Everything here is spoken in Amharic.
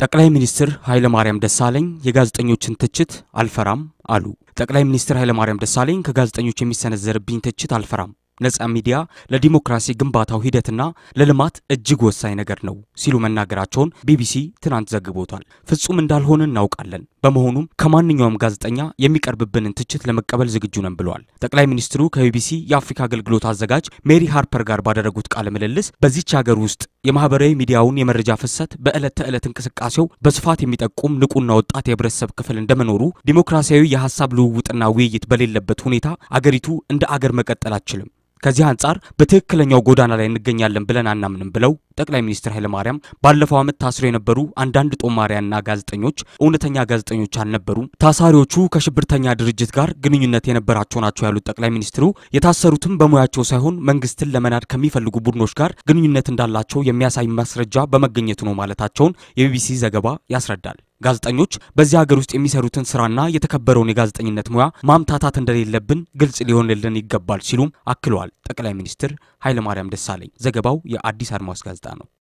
ጠቅላይ ሚኒስትር ኃይለማርያም ደሳለኝ የጋዜጠኞችን ትችት አልፈራም አሉ። ጠቅላይ ሚኒስትር ኃይለማርያም ደሳለኝ ከጋዜጠኞች የሚሰነዘርብኝ ትችት አልፈራም ነጻ ሚዲያ ለዲሞክራሲ ግንባታው ሂደትና ለልማት እጅግ ወሳኝ ነገር ነው ሲሉ መናገራቸውን ቢቢሲ ትናንት ዘግቦታል። ፍጹም እንዳልሆነ እናውቃለን። በመሆኑም ከማንኛውም ጋዜጠኛ የሚቀርብብንን ትችት ለመቀበል ዝግጁ ነን ብለዋል። ጠቅላይ ሚኒስትሩ ከቢቢሲ የአፍሪካ አገልግሎት አዘጋጅ ሜሪ ሃርፐር ጋር ባደረጉት ቃለ ምልልስ በዚች ሀገር ውስጥ የማህበራዊ ሚዲያውን የመረጃ ፍሰት በዕለት ተዕለት እንቅስቃሴው በስፋት የሚጠቁም ንቁና ወጣት የህብረተሰብ ክፍል እንደመኖሩ ዲሞክራሲያዊ የሀሳብ ልውውጥና ውይይት በሌለበት ሁኔታ አገሪቱ እንደ አገር መቀጠል አትችልም። ከዚህ አንጻር በትክክለኛው ጎዳና ላይ እንገኛለን ብለን አናምንም ብለው ጠቅላይ ሚኒስትር ኃይለማርያም ባለፈው ዓመት ታስረው የነበሩ አንዳንድ ጦማሪያንና ጋዜጠኞች እውነተኛ ጋዜጠኞች አልነበሩም፣ ታሳሪዎቹ ከሽብርተኛ ድርጅት ጋር ግንኙነት የነበራቸው ናቸው ያሉት ጠቅላይ ሚኒስትሩ የታሰሩትም በሙያቸው ሳይሆን መንግስትን ለመናድ ከሚፈልጉ ቡድኖች ጋር ግንኙነት እንዳላቸው የሚያሳይ ማስረጃ በመገኘቱ ነው ማለታቸውን የቢቢሲ ዘገባ ያስረዳል። ጋዜጠኞች በዚህ ሀገር ውስጥ የሚሰሩትን ስራና የተከበረውን የጋዜጠኝነት ሙያ ማምታታት እንደሌለብን ግልጽ ሊሆንልን ይገባል ሲሉም አክለዋል ጠቅላይ ሚኒስትር ኃይለማርያም ደሳለኝ። ዘገባው የአዲስ አድማስ ጋዜጣ ነው።